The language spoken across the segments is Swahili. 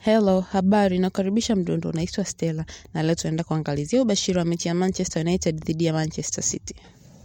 Hello, habari, nakaribisha mdundo, naitwa Stella na leo tunaenda kuangalizia ubashiri wa mechi ya Manchester United dhidi ya Manchester City.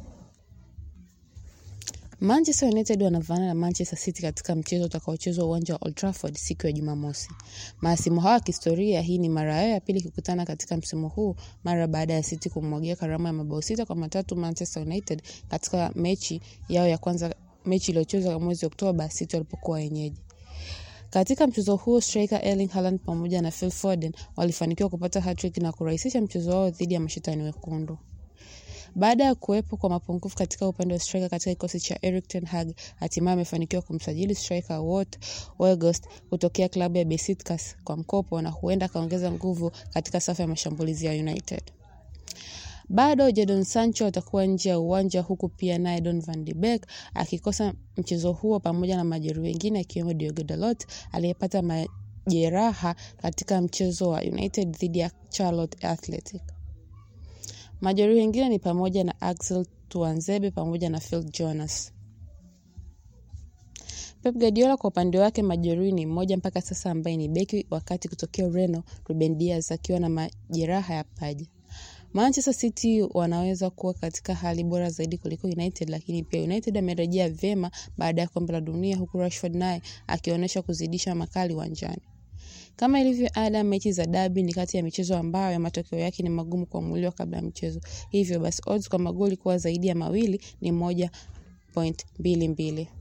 Manchester United wanavana na Manchester City katika mchezo utakaochezwa uwanja wa Old Trafford siku ya Jumamosi. Mahasimu hawa wa kihistoria, hii ni mara yao ya pili kukutana katika msimu huu mara baada ya City kumwagia karama ya mabao sita kwa matatu Manchester United katika mechi yao ya kwanza, mechi iliyochezwa mwezi Oktoba City walipokuwa wenyeji. Katika mchezo huo striker Erling Haaland pamoja na Phil Foden walifanikiwa kupata hat-trick na kurahisisha mchezo wao dhidi ya mashetani wekundu. Baada ya kuwepo kwa mapungufu katika upande wa striker katika kikosi cha Erik ten Hag, hatimaye amefanikiwa kumsajili striker Wout Weghorst kutokea klabu ya Besiktas kwa mkopo na huenda akaongeza nguvu katika safu ya mashambulizi ya United. Bado Jadon Sancho atakuwa nje ya uwanja huku pia naye Don van de Beek akikosa mchezo huo pamoja na majeruhi wengine akiwemo Diogo Dalot aliyepata majeraha katika mchezo wa United dhidi ya Charlotte Athletic. Majeruhi wengine ni pamoja na Axel Tuanzebe pamoja na Phil Jonas. Pep Guardiola kwa upande wake majeruhi ni mmoja mpaka sasa ambaye ni beki wakati kutokea Ureno Ruben Dias akiwa na majeraha ya paja. Manchester City wanaweza kuwa katika hali bora zaidi kuliko United, lakini pia United amerejea vyema baada ya kombe la dunia, huku Rashford naye akionyesha kuzidisha makali uwanjani. Kama ilivyo ada, mechi za dabi ni kati ya michezo ambayo ya matokeo yake ni magumu kuamuliwa kabla ya mchezo. Hivyo basi odds kwa magoli kuwa zaidi ya mawili ni moja point mbili mbili.